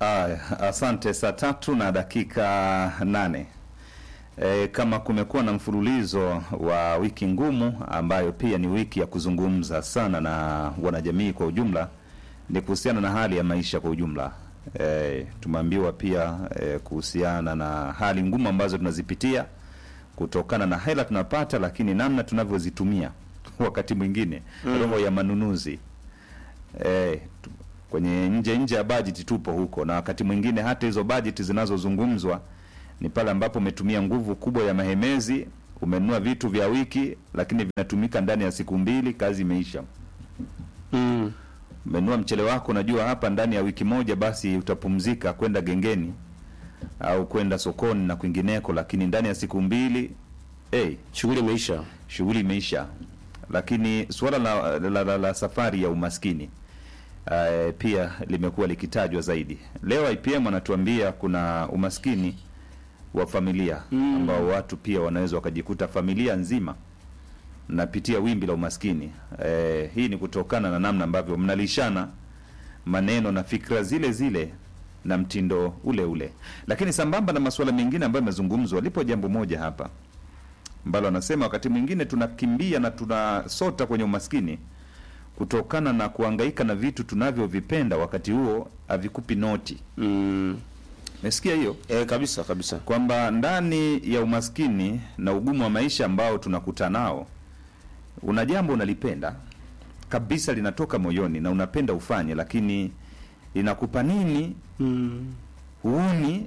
Aya, asante. Saa tatu na dakika nane. E, kama kumekuwa na mfululizo wa wiki ngumu ambayo pia ni wiki ya kuzungumza sana na wanajamii kwa ujumla, ni kuhusiana na hali ya maisha kwa ujumla. E, tumeambiwa pia e, kuhusiana na hali ngumu ambazo tunazipitia kutokana na hela tunapata, lakini namna tunavyozitumia wakati mwingine roho ya manunuzi e, tu- kwenye nje nje ya bajeti tupo huko, na wakati mwingine hata hizo bajeti zinazozungumzwa ni pale ambapo umetumia nguvu kubwa ya mahemezi, umenunua vitu vya wiki, lakini vinatumika ndani ya siku mbili, kazi imeisha. Mm. Umenunua mchele wako, unajua hapa ndani ya wiki moja basi utapumzika kwenda gengeni au kwenda sokoni na kwingineko, lakini ndani ya siku mbili hey, Shughuli imeisha. shughuli imeisha. Lakini suala la, la, la, la safari ya umaskini uh, pia limekuwa likitajwa zaidi. Leo IPM anatuambia kuna umaskini wa familia Mm. ambao watu pia wanaweza wakajikuta familia nzima napitia wimbi la umaskini. Eh, hii ni kutokana na namna ambavyo mnalishana maneno na fikra zile zile na mtindo ule ule. Lakini sambamba na masuala mengine ambayo yamezungumzwa, lipo jambo moja hapa ambalo anasema wakati mwingine tunakimbia na tunasota kwenye umaskini kutokana na kuhangaika na vitu tunavyovipenda, wakati huo havikupi noti. Mm. Umesikia hiyo? E, kabisa kabisa. kwamba ndani ya umaskini na ugumu wa maisha ambao tunakuta nao, una jambo unalipenda kabisa, linatoka moyoni na unapenda ufanye, lakini linakupa nini? Mm. Huuni.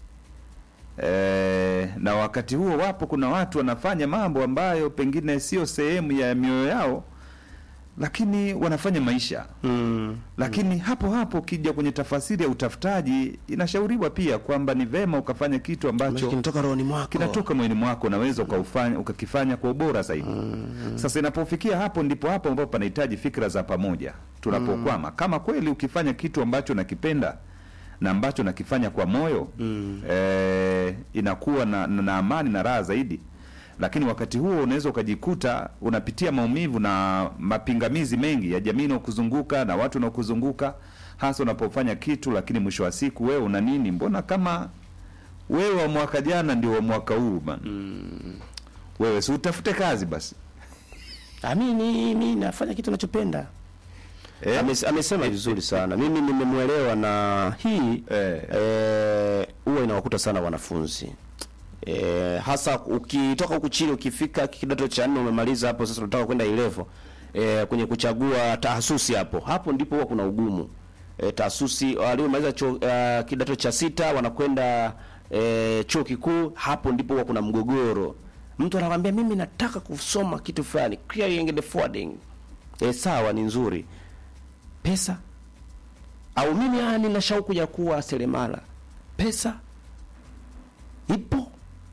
E, na wakati huo wapo kuna watu wanafanya mambo ambayo pengine sio sehemu ya mioyo yao, lakini wanafanya maisha Mm. lakini hapo hapo ukija kwenye tafasiri ya utafutaji, inashauriwa pia kwamba ni vema ukafanya kitu ambacho kinatoka rohoni mwako. kinatoka moyoni mwako, unaweza ukaufanya ukakifanya kwa ubora zaidi. Sasa inapofikia hapo, ndipo hapo ambapo panahitaji fikra za pamoja tunapokwama. Kama kweli ukifanya kitu ambacho nakipenda na ambacho nakifanya kwa moyo Mm. eh, inakuwa na, na, na amani na raha zaidi, lakini wakati huo unaweza ukajikuta unapitia maumivu na mapingamizi mengi ya jamii inaokuzunguka na watu wanaokuzunguka, hasa unapofanya kitu, lakini mwisho wa siku wewe una nini? Mbona kama wewe wa mwaka jana ndio wa mwaka huu bana. Wewe si utafute kazi basi Ah, mimi ni- mimi nafanya kitu nachopenda. eh? Ames, amesema vizuri sana. Mimi nimemwelewa na hii Eh. eh, huwa inawakuta sana wanafunzi eh, hasa ukitoka huku chini ukifika kidato cha nne umemaliza hapo, sasa unataka kwenda ilevo eh, kwenye kuchagua tahasusi, hapo hapo ndipo huwa kuna ugumu eh, tahasusi waliomaliza chuo uh, kidato cha sita wanakwenda eh, chuo kikuu, hapo ndipo huwa kuna mgogoro. Mtu anakwambia mimi nataka kusoma kitu fulani, clearing and forwarding. Eh, sawa, ni nzuri pesa au mimi ah, nina shauku ya kuwa seremala, pesa ipo.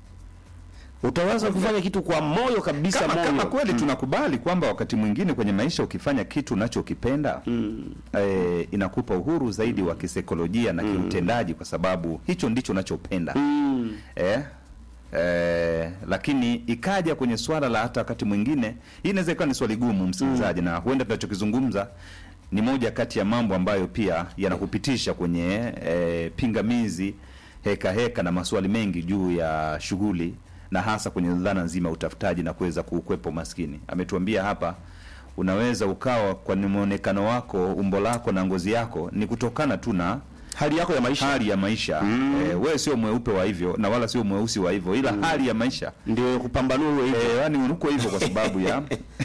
Utaweza kufanya kitu kwa moyo kabisa, kama, moyo kama kweli tunakubali kwamba wakati mwingine kwenye maisha ukifanya kitu unachokipenda eh, inakupa uhuru zaidi wa kisaikolojia na kiutendaji, kwa sababu hicho ndicho unachopenda Mm. eh, eh, lakini ikaja kwenye swala la hata wakati mwingine, hii inaweza ikawa ni swali gumu msikilizaji, na huenda tunachokizungumza ni moja kati ya mambo ambayo pia yanakupitisha kwenye eh, pingamizi, heka heka na maswali mengi juu ya shughuli na hasa kwenye dhana nzima ya utafutaji na kuweza kuukwepa umaskini. Ametuambia hapa unaweza ukawa kwa ni muonekano wako, umbo lako na ngozi yako ni kutokana tu na hali yako ya maisha hali ya maisha eh, wewe sio mweupe wa hivyo na wala sio mweusi wa hivyo, ila hali ya maisha ndio kupambanua uwe hivyo. eh, yani uko hivyo kwa sababu ya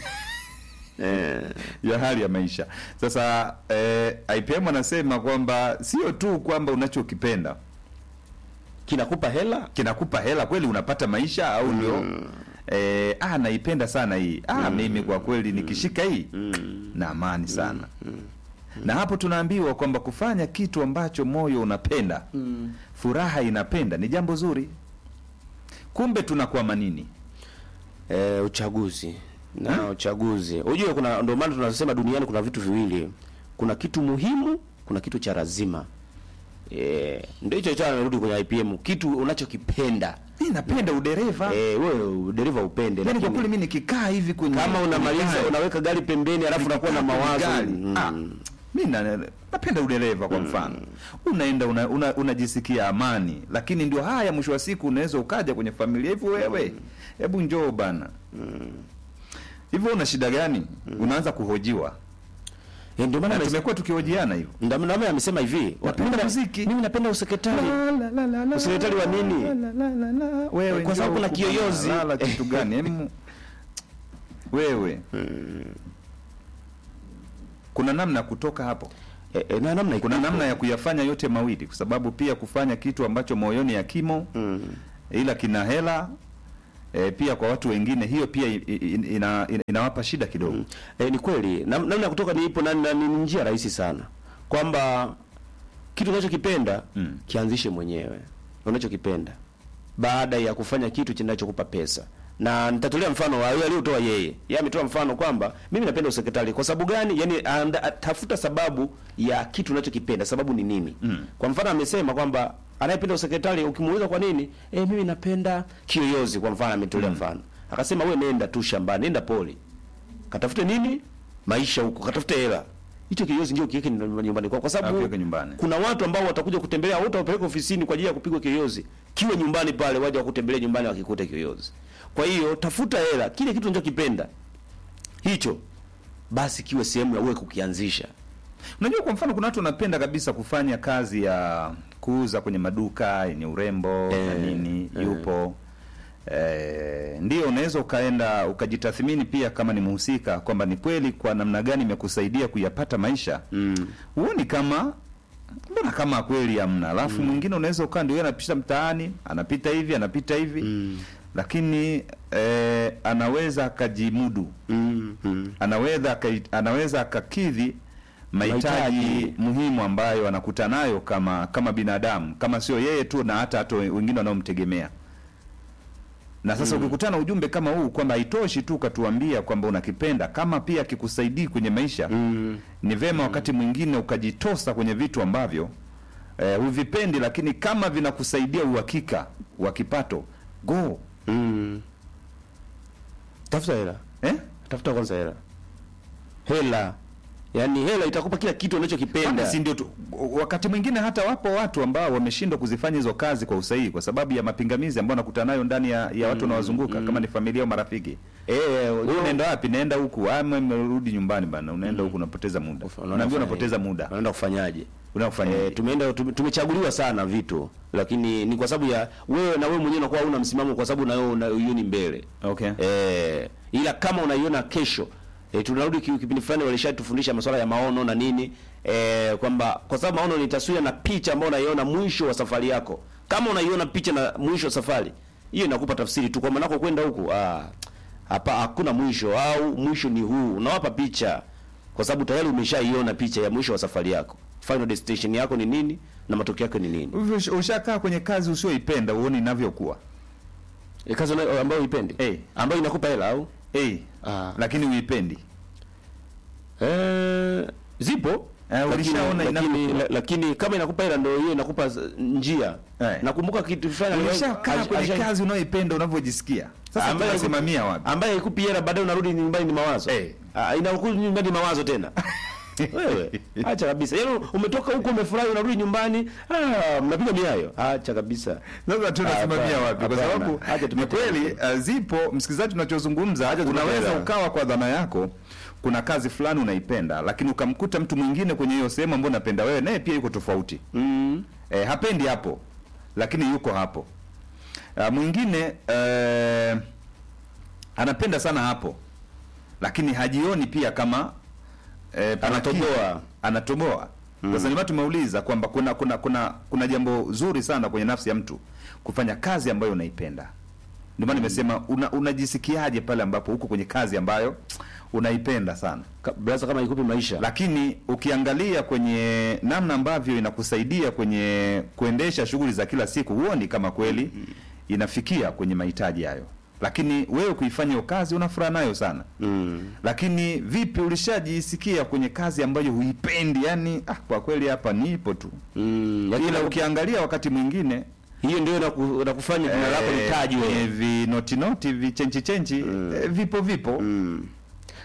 Eh, ya hali ya maisha. Sasa eh, IPM anasema kwamba sio tu kwamba unachokipenda kinakupa hela kinakupa hela kweli, unapata maisha au ndio eh, ah, naipenda sana hii ah, mimi kwa kweli nikishika hii na amani sana na hapo tunaambiwa kwamba kufanya kitu ambacho moyo unapenda furaha inapenda ni jambo zuri. Kumbe tunakwama nini? eh, uchaguzi na uchaguzi. Unajua kuna ndio maana tunasema duniani kuna vitu viwili. Kuna kitu muhimu, kuna kitu cha lazima. Eh, ndio hicho hicho amerudi kwenye IPM, kitu unachokipenda. Mi napenda udereva Eh, wewe dereva upende yani, kwa lakini kweli mi nikikaa hivi kwenye kama unamaliza kwenye gari, unaweka gari pembeni alafu unakuwa na Nikikaa kwenye mawazo gari, mm. ah, mi na, napenda udereva kwa mfano unaenda una, una, unajisikia amani lakini ndio haya mwisho wa siku unaweza ukaja kwenye familia hivyo wewe hebu njoo bana hivyo una shida gani unaanza kuhojiwa Eh, ndio maana na amesema tumekuwa tukihojiana hivyo ndio maana amesema hivi Napenda mimi na- muziki. mimi napenda usekretari Usekretari wa nini? wewe Kwa sababu njoo kuna huku kiyoyozi. bana, lala kitu gani Hemu- wewe kuna namna ya kutoka hapo eh, eh, na namna kuna iko. namna ya kuyafanya yote mawili kwa sababu pia kufanya kitu ambacho moyoni hakimo mm. ila kina hela e, pia kwa watu wengine hiyo pia i- i- ina, ina, inawapa shida kidogo E, ni kweli Nam- namna ya kutoka ni ipo na, na ni njia rahisi sana kwamba kitu unachokipenda Mm. kianzishe mwenyewe unachokipenda baada ya kufanya kitu kinachokupa pesa na nitatolea mfano wa yule aliyotoa yeye yeye ametoa mfano kwamba mimi napenda usekretari kwa sababu gani yani anda, tafuta sababu ya kitu unachokipenda sababu ni nini Mm. kwa mfano amesema kwamba anayependa usekretari ukimuuliza kwa nini eh mimi napenda kiyoyozi kwa mfano ametolea mfano akasema we nenda tu shambani nenda poli katafute nini maisha huko katafute hela hicho kiyoyozi ndio kiweke nyumbani kwako kwa sababu Akiweke nyumbani. kuna watu ambao watakuja kutembelea wote wapeleke ofisini kwa ajili ya kupigwa kiyoyozi kiwe nyumbani pale waje wakutembelea nyumbani wakikute kiyoyozi kwa hiyo tafuta hela kile kitu unachokipenda hicho basi kiwe sehemu ya wewe kukianzisha unajua kwa mfano kuna watu wanapenda kabisa kufanya kazi ya kuuza kwenye maduka yenye urembo na Eh, nini eh. yupo Eh, ndio unaweza ukaenda ukajitathmini pia kama ni mhusika kwamba ni kweli kwa namna gani imekusaidia kuyapata maisha mm. huoni kama mbona kama kweli hamna alafu mwingine unaweza ukaa ndio yeye anapita mtaani anapita hivi anapita hivi Mm. lakini eh, anaweza akajimudu Mm. Mm. anaweza akai- anaweza akakidhi mahitaji Mahitaji. muhimu ambayo anakuta nayo kama kama binadamu kama sio yeye tu na hata hata wengine wanaomtegemea na sasa ukikutana ujumbe kama huu kwamba haitoshi tu ukatuambia kwamba unakipenda kama pia kikusaidii kwenye maisha Mm. ni vema wakati mwingine ukajitosa kwenye vitu ambavyo eh, huvipendi lakini kama vinakusaidia uhakika wa kipato go Mm. tafuta hela eh? tafuta kwanza hela hela yaani hela itakupa kila kitu Kwani unachokipenda si ndio tu, wakati mwingine hata wapo watu ambao wameshindwa kuzifanya hizo kazi kwa usahihi kwa sababu ya mapingamizi ambayo nakutana nayo ndani ya, ya watu wanaowazunguka kama ni familia au marafiki. eh Wewe unaenda wapi? Naenda huku. Ah, mimi nimerudi nyumbani bana. Unaenda huku unapoteza muda. Unaenda Unaambia kufanya unapoteza nini? muda. unaenda kufanyaje Unafanya Eh, tumeenda tume- tumechaguliwa sana vitu lakini ni kwa sababu ya wewe na wewe mwenyewe unakuwa una msimamo kwa sababu na wewe unaioni mbele Okay. eh, ila kama unaiona kesho eh, tunarudi ki- kipindi fulani walishatufundisha masuala ya maono na nini eh, kwamba kwa sababu maono ni taswira na picha ambayo unaiona mwisho wa safari yako kama unaiona picha na mwisho wa safari hiyo inakupa tafsiri tu kwamba nako kwenda huku ah hapa hakuna mwisho au mwisho ni huu unawapa picha kwa sababu tayari umeshaiona picha ya mwisho wa safari yako final destination yako ni nini na matokeo yake ni nini Hivyo ush- ushakaa kwenye kazi usioipenda uone inavyokuwa. e, kazi unayo- ambayo uipendi Eh. ambayo inakupa hela au Eh. Ah. Lakini uipendi. Eh, zipo Eh, lakini, ulishaona lakini, inapokuwa. la- lakini kama inakupa hela ndio hiyo inakupa z- njia Eh. nakumbuka kitu fulani Ulishakaa aliwahi- kwenye alisha- kazi unayoipenda unavyojisikia. Sasa ambaye tunasimamia wapi? ambaye ikupi hela baadaye unarudi nyumbani ni mawazo Eh. Ah, inakuja nyumbani ni mawazo tena wewe acha kabisa yaani umetoka huko umefurahi unarudi nyumbani ah, mnapiga miayo acha kabisa Sasa tunasimamia Hapana, wapi? Kwa hapana. sababu Acha ni tupate kweli hela. uh, zipo msikilizaji, tunachozungumza tupate unaweza hela. ukawa kwa dhana yako, kuna kazi fulani unaipenda, lakini ukamkuta mtu mwingine kwenye hiyo sehemu ambayo unapenda wewe, naye pia yuko tofauti mm. e, hapendi hapo, lakini yuko hapo. Uh, mwingine uh, anapenda sana hapo, lakini hajioni pia kama eh, pana Anatoboa. kitu. anatoboa sasa ndio maana tumeuliza kwamba kuna kuna kuna kuna jambo zuri sana kwenye nafsi ya mtu kufanya kazi ambayo unaipenda ndio maana nimesema una, unajisikiaje pale ambapo uko kwenye kazi ambayo unaipenda sana Ka- brother kama ikupi maisha lakini ukiangalia kwenye namna ambavyo inakusaidia kwenye kuendesha shughuli za kila siku huoni kama kweli inafikia kwenye mahitaji hayo lakini wewe kuifanya hiyo kazi una furaha nayo sana mm. lakini vipi ulishajisikia kwenye kazi ambayo huipendi yani ah, kwa kweli hapa nipo tu Mm. Lakini ila ukiangalia wakati mwingine hiyo ndio inaku- inakufanya jina lako eh, litajwe kwenye vinotinoti vichenchi chenchi eh, vipo vipo Mm.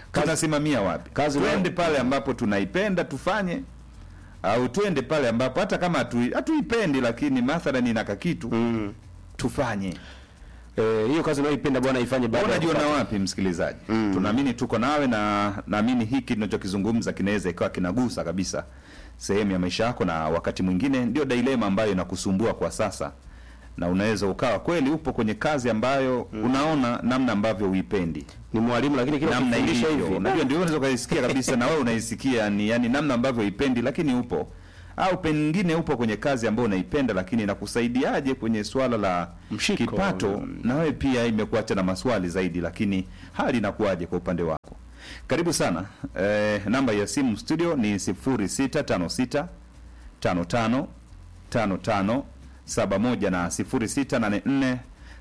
tutasimamia wapi? kazi twende nayo- pale ambapo tunaipenda tufanye, au twende pale ambapo hata kama hatui- hatuipendi, lakini mathalan inaka kitu Mm. tufanye. Eh, hiyo kazi unayoipenda bwana ifanye baada ya Unajiona kupata- wapi msikilizaji? Mm. Tunaamini tuko nawe na naamini hiki tunachokizungumza kinaweza ikawa kinagusa kabisa sehemu ya maisha yako, na wakati mwingine ndio dilema ambayo inakusumbua kwa sasa, na unaweza ukawa kweli upo kwenye kazi ambayo unaona namna ambavyo uipendi ni mwalimu lakini kila namna ukifundisha ilivyo, hivi unajua ndio unaweza ukaisikia kabisa, na wewe unaisikia ni yani namna ambavyo uipendi, lakini upo au pengine upo kwenye kazi ambayo unaipenda, lakini inakusaidiaje kwenye swala la Mshiko. kipato, Mm. na wewe pia imekuacha na maswali zaidi, lakini hali inakuwaje kwa upande wako? Karibu sana. Eh, namba ya simu studio ni 0656 55 55 71 na 0684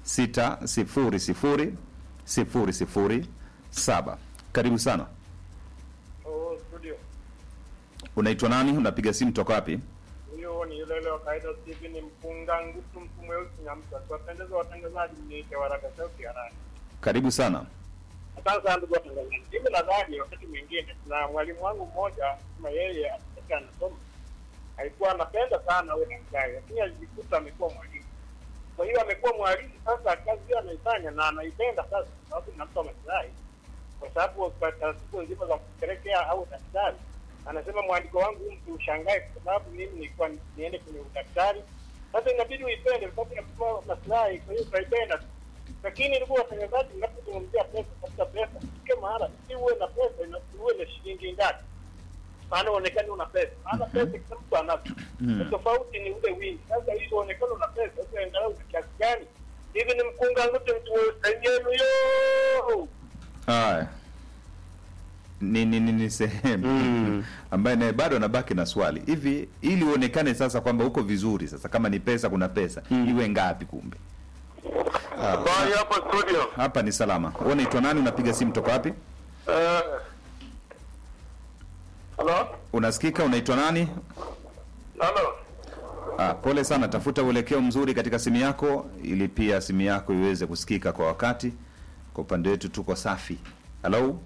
600 007. Karibu sana. Oh, studio. Unaitwa nani? Unapiga simu toka wapi? Huyo ni yule yule wa kawaida Steven Mpunga Ngutu mtu mweusi na mtu. Tuwapendeza watangazaji mniite waraka sauti ya rani. Karibu sana. Asante sana ndugu watangazaji. Mimi nadhani wakati mwingine na mwalimu wangu mmoja kama yeye akitaka anasoma alikuwa anapenda sana awe daktari, lakini alijikuta amekuwa mwalimu. Kwa hiyo amekuwa mwalimu sasa, kazi hiyo anaifanya na anaipenda sasa, kwa sababu inampa maslahi, kwa sababu kwa taratibu nzima za kupelekea au daktari, anasema mwandiko wangu huu msiushangae, kwa sababu mimi nilikuwa niende kwenye udaktari. Sasa inabidi uipende, kwa sababu inakupa maslahi, kwa hiyo utaipenda tu lakini ndugu watangazaji, mnapozungumzia pesa, tafuta pesa, fike mahala si uwe na pesa, ina- uwe na shilingi ngapi, maana uonekane una pesa. Maana pesa kila mtu anazo, Mm. tofauti ni ule wingi. Sasa ili uonekane una pesa, sasa angalau ni kiasi gani? Hivi ni mkunga ngute mtu yenu yo Haya. Ni ni ni, ni sehemu Mm. ambaye naye bado anabaki na swali hivi, ili uonekane sasa kwamba uko vizuri. Sasa kama ni pesa, kuna pesa iwe ngapi? Kumbe Habari hapo studio. hapa ni salama. Wewe unaitwa nani? Unapiga simu toka wapi? Eh. Halo? Unasikika? Unaitwa nani? Halo? Ah, pole sana, tafuta uelekeo mzuri katika simu yako ili pia simu yako iweze kusikika kwa wakati. Kwa upande wetu tuko safi. Halo,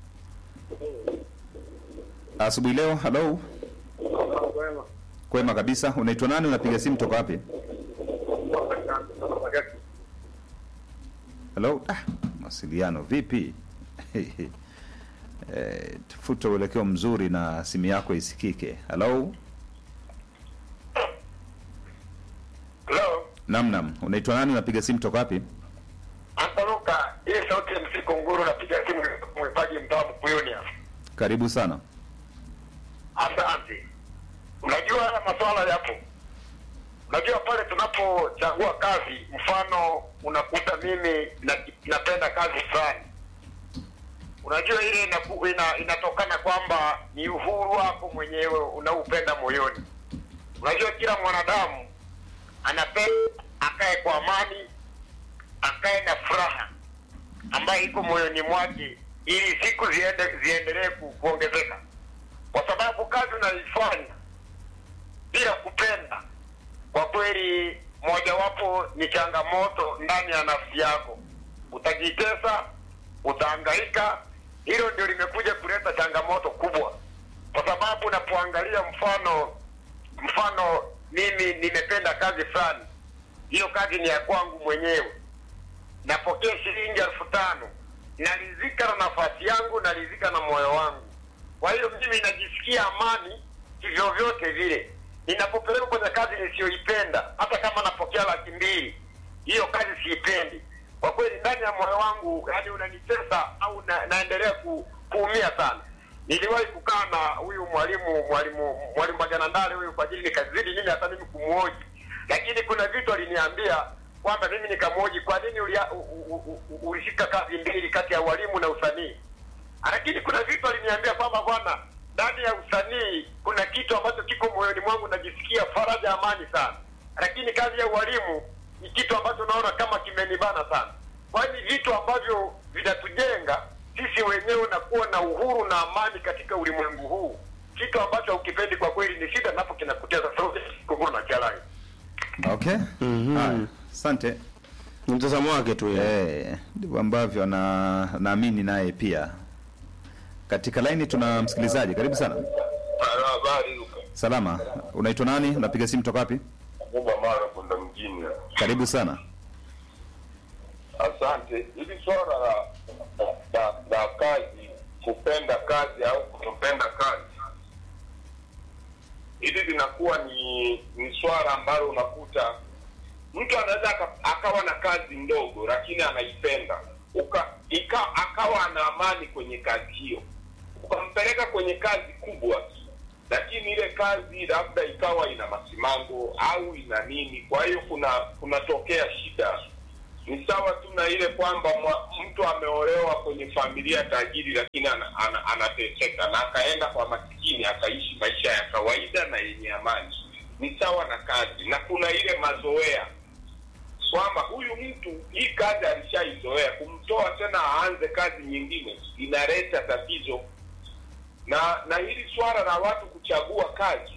asubuhi leo. Halo, Kwema. kwema kabisa. Unaitwa nani? Unapiga simu toka wapi? Halo, ah, mawasiliano vipi? Eh, tafuta uelekeo mzuri na simu yako isikike. Halo, Halo? nam nam, unaitwa nani? Unapiga simu toka wapi? Antaruka, hii sauti ya msiko nguru napiga simu mwipaji mtaa Mkuyuni hapa. Karibu sana. Asante. Unajua haya maswala yapo. Unajua pale tunapochagua kazi, mfano unakuta mimi na, napenda kazi fulani, unajua ile inaku, ina, inatokana kwamba ni uhuru wako mwenyewe unaupenda moyoni. Unajua kila mwanadamu anapenda akae kwa amani, akae na furaha ambayo iko moyoni mwake, ili siku ziende ziendelee ku, kuongezeka kwa sababu kazi unaifanya bila kupenda, kwa kweli, mojawapo ni changamoto ndani ya nafsi yako. Utajitesa, utahangaika. Hilo ndio limekuja kuleta changamoto kubwa, kwa sababu unapoangalia mfano mfano, mimi nimependa kazi fulani, hiyo kazi ni ya kwangu mwenyewe napokea shilingi elfu tano naridhika na nafasi yangu naridhika na moyo wangu kwa hiyo mimi najisikia amani kivyovyote vile ninapopelekwa kwenye kazi nisiyoipenda hata kama napokea laki mbili hiyo kazi siipendi kwa kweli ndani ya moyo wangu yani unanitesa au na, naendelea ku, kuumia sana niliwahi kukaa na huyu mwalimu mwalimu mwalimu majanandale huyu kwa ajili nikazidi mimi hata mimi kumuoji lakini kuna vitu aliniambia kwamba mimi nikamwoji kwa nini ulia- u- u- u- ulishika kazi mbili kati ya walimu na usanii lakini kuna vitu aliniambia kwamba bwana ndani ya usanii kuna kitu ambacho kiko moyoni mwangu najisikia faraja amani sana lakini kazi ya ualimu ni kitu ambacho naona kama kimenibana sana kwani vitu ambavyo vinatujenga sisi wenyewe na kuwa na uhuru na amani katika ulimwengu huu kitu ambacho haukipendi kwa kweli ni shida napo kinakuteza kunguru na kialai Okay. Mhm. Haya, asante. ni mtazamo wake tu yeye. Eh, ndivyo ambavyo na naamini naye pia Katika laini tuna msikilizaji, karibu sana. Halo, habari Luka. Salama, unaitwa nani? Unapiga simu toka wapi? Kuba mara kwenda mjini. Karibu sana. Asante. Hili swala la, la, la kazi, kupenda kazi au kutopenda kazi, hili linakuwa ni ni swala ambalo unakuta mtu anaweza aka- akawa na kazi ndogo lakini anaipenda uka ika, akawa ana amani kwenye kazi hiyo, ukampeleka kwenye kazi kubwa lakini ile kazi labda ikawa ina masimango au ina nini, kwa hiyo kuna kunatokea shida. Ni sawa tu na ile kwamba mwa- mtu ameolewa kwenye familia tajiri, lakini ana, ana, anateseka na akaenda kwa masikini akaishi maisha ya kawaida na yenye amani. Ni sawa na kazi, na kuna ile mazoea kwamba huyu mtu hii kazi alishaizoea, kumtoa tena aanze kazi nyingine inaleta tatizo na na hili swala la watu kuchagua kazi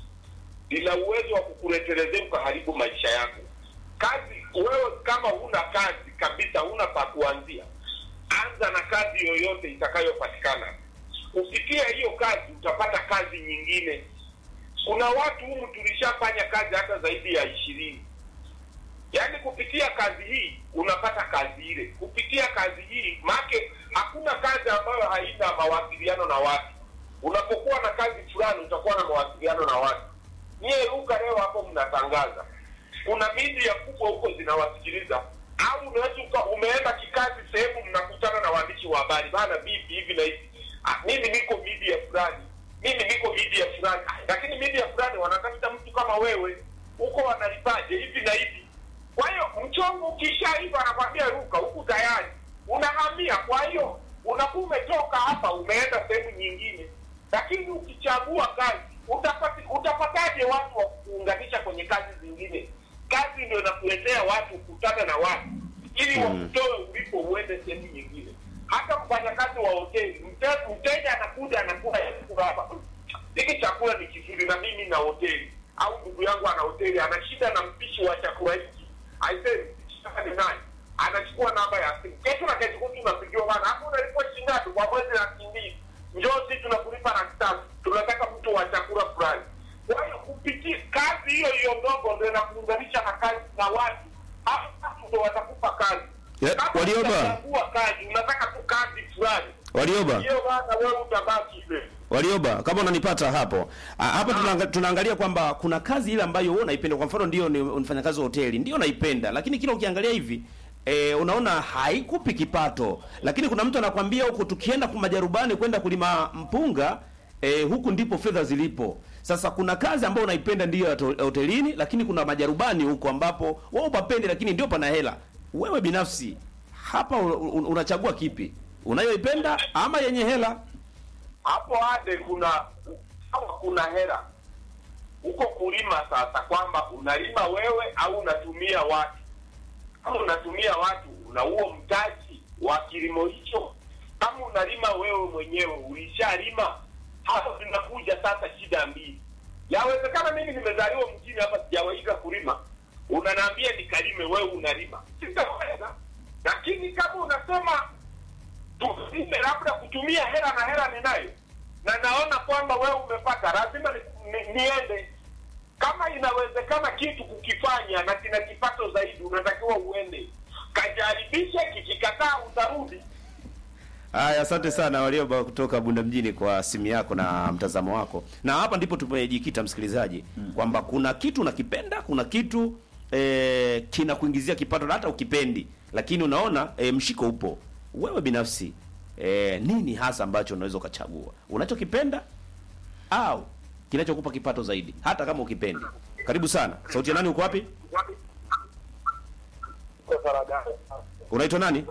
lina uwezo wa kukuletelezea ukaharibu maisha yako. Kazi wewe kama huna kazi kabisa, huna pa kuanzia, anza na kazi yoyote itakayopatikana. Kupitia hiyo kazi utapata kazi nyingine. Kuna watu humu tulishafanya kazi hata zaidi ya ishirini yaani kupitia kazi hii unapata kazi ile kupitia kazi hii make hakuna kazi ambayo haina mawasiliano na watu unapokuwa na kazi fulani utakuwa na mawasiliano na watu nyie ruka leo hapo mnatangaza kuna media kubwa huko zinawasikiliza au unaweza uka- umeenda kikazi sehemu mnakutana na waandishi wa habari bana vipi hivi na hivi ah, mimi niko media fulani mimi niko media fulani Ah, lakini media fulani wanatafuta mtu kama wewe huko wanalipaje hivi na hivi kwa hiyo mchongo ukishaiva anakwambia ruka huku tayari unahamia kwa hiyo unakuwa umetoka hapa umeenda sehemu nyingine lakini ukichagua kazi utapati, utapataje watu wa kuunganisha kwenye kazi zingine kazi ndio inakuletea watu kukutana na watu ili wakutoe ulipo uende sehemu nyingine hata mfanyakazi wa hoteli mte- mteja anakuja anakula chakula hapa hiki chakula ni kizuri na mimi na hoteli au ndugu yangu ana hoteli ana shida na mpishi wa chakula hiki aisee ni nani anachukua namba ya simu kesho na kesho kutu unapigiwa bana hapo unalipwa shilingi ngapi kwa mwezi laki mbili njoo si tunakulipa laki tatu tunataka mtu wa chakula fulani kwa hiyo kupitia kazi hiyo hiyo ndogo ndo inakuunganisha na kazi na watu hapo watu ndo watakupa kazi Ya, Kama Warioba. utachagua kazi unataka tu kazi fulani Warioba. hiyo bana wewe utabaki hivyo Warioba, kama unanipata hapo Ah, hapa tunaanga, tunaangalia kwamba kuna kazi ile ambayo wewe unaipenda. Kwa mfano ndio ni unafanya kazi wa hoteli, ndio naipenda, lakini kila ukiangalia hivi E, unaona haikupi kipato, lakini kuna mtu anakwambia huku tukienda kwa majarubani kwenda kulima mpunga e, huku ndipo fedha zilipo. Sasa kuna kazi ambayo unaipenda ndiyo ya to- hotelini, lakini kuna majarubani huko ambapo wewe upapendi, lakini ndio pana hela. Wewe binafsi hapa un- un- unachagua kipi, unayoipenda ama yenye hela? hapo ade kuna kama kuna hela huko kulima sasa kwamba unalima wewe au unatumia watu kama unatumia watu una huo mtaji wa kilimo hicho kama unalima wewe mwenyewe ulishalima hapo zinakuja sasa shida mbili yawezekana mimi nimezaliwa mjini hapa sijawaiga kulima unanaambia nikalime wewe unalima sitaweza lakini kama unasema tusime labda kutumia hela na hela ninayo na naona kwamba wewe umepata lazima ni, ni, niende kama inawezekana kitu kukifanya na kina kipato zaidi unatakiwa uende kajaribishe kikikataa utarudi Haya, asante sana Warioba kutoka Bunda mjini kwa simu yako na mtazamo wako. Na hapa ndipo tumejikita msikilizaji, kwamba kuna kitu unakipenda, kuna kitu eh, kinakuingizia kipato na hata ukipendi, lakini unaona eh, mshiko upo. Wewe binafsi eh, nini hasa ambacho unaweza ukachagua, unachokipenda au kinachokupa kipato zaidi, hata kama ukipendi? Karibu sana. Sauti ya nani, uko wapi? Unaitwa nani?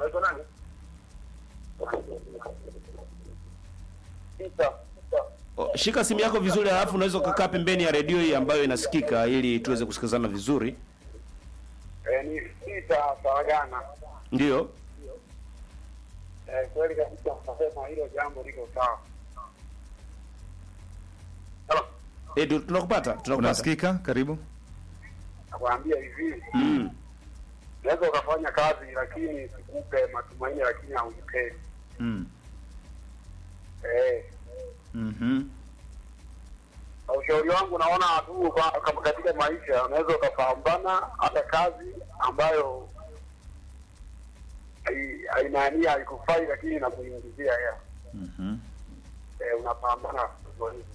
O, Shika simu yako vizuri, alafu unaweza ukakaa pembeni ya redio hii ambayo inasikika, ili tuweze kusikizana vizuri. Eh, ni sita Saragana. Ndio. Eh, kweli kabisa nasema hilo jambo liko sawa. Halo, Eh, tu- tunakupata, tunakupata. Unasikika? Karibu. nakwambia hivi, Mm. unaweza ukafanya kazi lakini sikupe matumaini, lakini hauipendi. Mm. Eh, Mhm. na ushauri wangu naona tu kwa- kama katika maisha unaweza ukapambana hata kazi ambayo hai- haimaanii haikufai, lakini inakuingizia hela. Mhm. Eh, unapambana hivyo hivyo.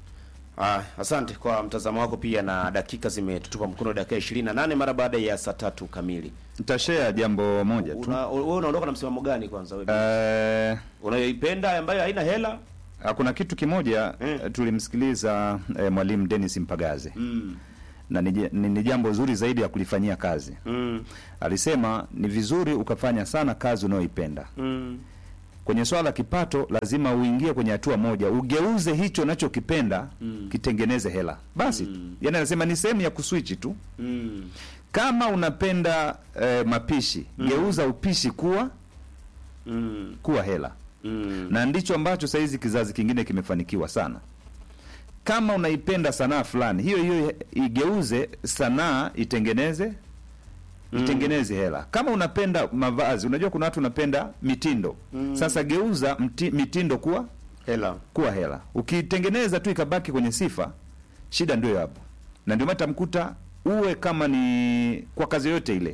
Ah, asante kwa mtazamo wako pia na dakika zimetutupa mkono dakika 28 mara baada ya saa tatu kamili. Nitashare jambo moja tu. Una, wewe unaondoka na msimamo gani kwanza wewe? Eh, Unayoipenda ambayo haina hela? Ah, kuna kitu kimoja Mm. eh, tulimsikiliza eh, mwalimu Dennis Mpagaze Mm. na ni, ni, ni jambo zuri zaidi ya kulifanyia kazi. Mm. Alisema ni vizuri ukafanya sana kazi unayoipenda. Mm. Kwenye swala la kipato, lazima uingie kwenye hatua moja, ugeuze hicho unachokipenda kitengeneze hela basi. Mm. Yani anasema ni sehemu ya kuswichi tu. Mm. Kama unapenda eh, mapishi, geuza upishi kuwa Mm. kuwa hela Mm. na ndicho ambacho saizi kizazi kingine kimefanikiwa sana. Kama unaipenda sanaa fulani, hiyo hiyo igeuze sanaa itengeneze itengeneze hela. Kama unapenda mavazi, unajua kuna watu unapenda mitindo sasa, geuza mti, mitindo kuwa Hela. kuwa hela. Ukitengeneza tu ikabaki kwenye sifa, shida ndio hapo, na ndio maana tamkuta uwe kama ni kwa kazi yote ile,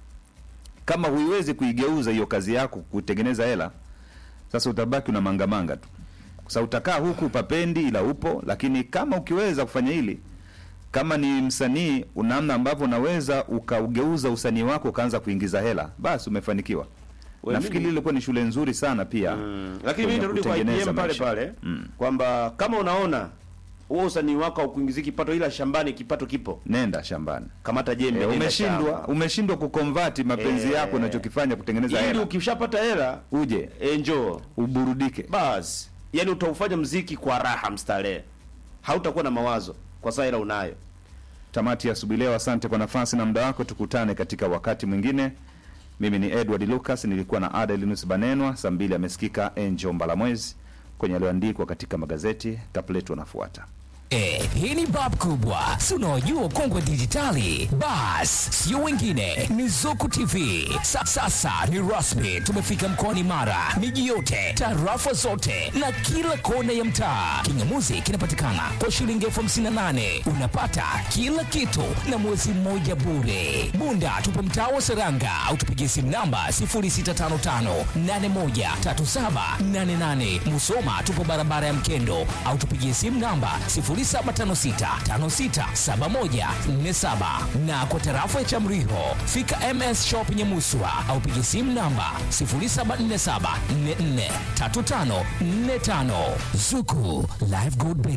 kama huiwezi kuigeuza hiyo kazi yako kutengeneza hela, sasa utabaki una mangamanga tu. Sasa utakaa huku papendi, ila upo. Lakini kama ukiweza kufanya hili, kama ni msanii, una namna ambavyo unaweza ukaugeuza usanii wako ukaanza kuingiza hela, basi umefanikiwa. We, Nafikiri mimi- ilikuwa ni shule nzuri sana pia Mm. Lakini kwenye mimi nitarudi kwa kutengeneza IPM pale maisha. pale Mm. kwamba kama unaona huo usanii wako haukuingizi kipato, ila shambani kipato kipo, Nenda shambani. kamata jembe, E, nenda umeshindwa shamba. umeshindwa kukonvati mapenzi Eh. yako unachokifanya kutengeneza ili hela, ukishapata hela uje e, njoo uburudike. basi, yani utaufanya mziki kwa raha mstarehe, hautakuwa na mawazo kwa saa hela unayo. Tamati ya asubuhi leo. Asante kwa nafasi na muda wako, tukutane katika wakati mwingine. Mimi ni Edward Lucas, nilikuwa na Adelinus Banenwa. Saa mbili amesikika Angel Mbalamwezi kwenye yaliyoandikwa katika magazeti. Kapletu anafuata. Eh, hii ni bab kubwa, si unaojua ukongwe dijitali? Bas, sio wengine, ni Zuku TV. Sa, sasa ni rasmi, tumefika mkoani Mara, miji yote, tarafa zote na kila kona ya mtaa. Kingamuzi kinapatikana kwa shilingi elfu hamsini na nane unapata kila kitu na mwezi mmoja bure. Bunda tupo mtaa wa Seranga au tupigie simu namba 0655813788. Musoma tupo barabara ya Mkendo au tupigie simu namba 0756567147 na kwa tarafa ya Chamriho fika MS Shop Nyamuswa au pigie simu namba 0747443545 Zuku Live Good Bay.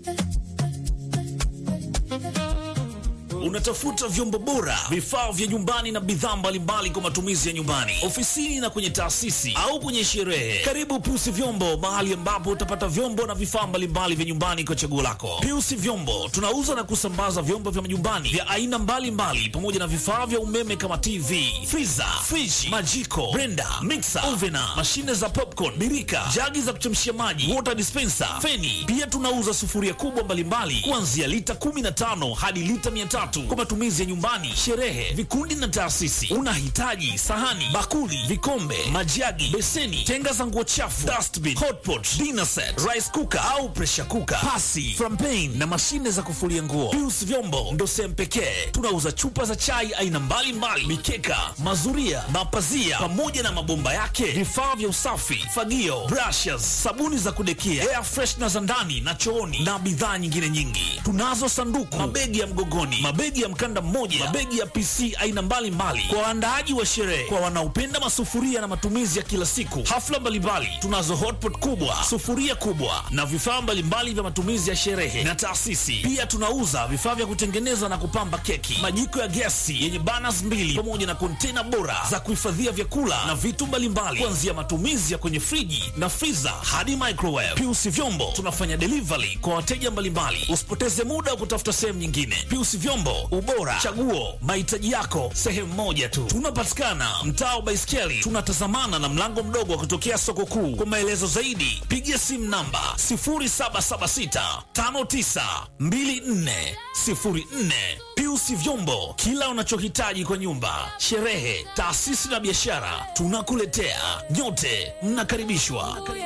Unatafuta vyombo bora, vifaa vya nyumbani na bidhaa mbalimbali kwa matumizi ya nyumbani, ofisini na kwenye taasisi au kwenye sherehe. Karibu Piusi Vyombo, mahali ambapo utapata vyombo na vifaa mbalimbali vya nyumbani kwa chaguo lako. Piusi Vyombo tunauza na kusambaza vyombo vya nyumbani vya aina mbalimbali pamoja na vifaa vya umeme kama TV, freezer, friji, majiko, blender, mixer, ovena, mashine za popcorn, birika, jagi za kuchemshia maji, water dispenser, feni. Pia tunauza sufuria kubwa mbalimbali kuanzia lita 15 hadi lita 300 kwa matumizi ya nyumbani, sherehe, vikundi na taasisi. Unahitaji sahani, bakuli, vikombe, majagi, beseni, tenga za nguo chafu, dustbin, hotpot, dinner set, rice cooker au pressure cooker, pasi, frampen na mashine za kufulia nguo. Pius Vyombo ndo sehemu pekee. Tunauza chupa za chai aina mbalimbali, mikeka, mazuria, mapazia pamoja na mabomba yake, vifaa vya usafi, fagio, brushes, sabuni za kudekia, air freshener za ndani na chooni na bidhaa nyingine nyingi. Tunazo sanduku, mabegi ya mgogoni, mabegi ya mkanda mmoja, mabegi ya PC aina mbalimbali kwa waandaaji wa sherehe, kwa wanaopenda masufuria na matumizi ya kila siku, hafla mbalimbali. Tunazo hotpot kubwa, sufuria kubwa na vifaa mbalimbali vya matumizi ya sherehe na taasisi. Pia tunauza vifaa vya kutengeneza na kupamba keki, majiko ya gesi yenye burners mbili pamoja na kontena bora za kuhifadhia vyakula na vitu mbalimbali, kuanzia matumizi ya kwenye friji na freezer hadi microwave. Piusi Vyombo tunafanya delivery kwa wateja mbalimbali. Usipoteze muda wa kutafuta sehemu nyingine. Piusi Vyombo, ubora, chaguo, mahitaji yako sehemu moja tu. Tunapatikana mtaa wa Baiskeli, tunatazamana na mlango mdogo wa kutokea soko kuu. Kwa maelezo zaidi, piga simu namba 0776 5924 04. Piusi Vyombo, kila unachohitaji kwa nyumba, sherehe, taasisi na biashara, tunakuletea. Nyote mnakaribishwa.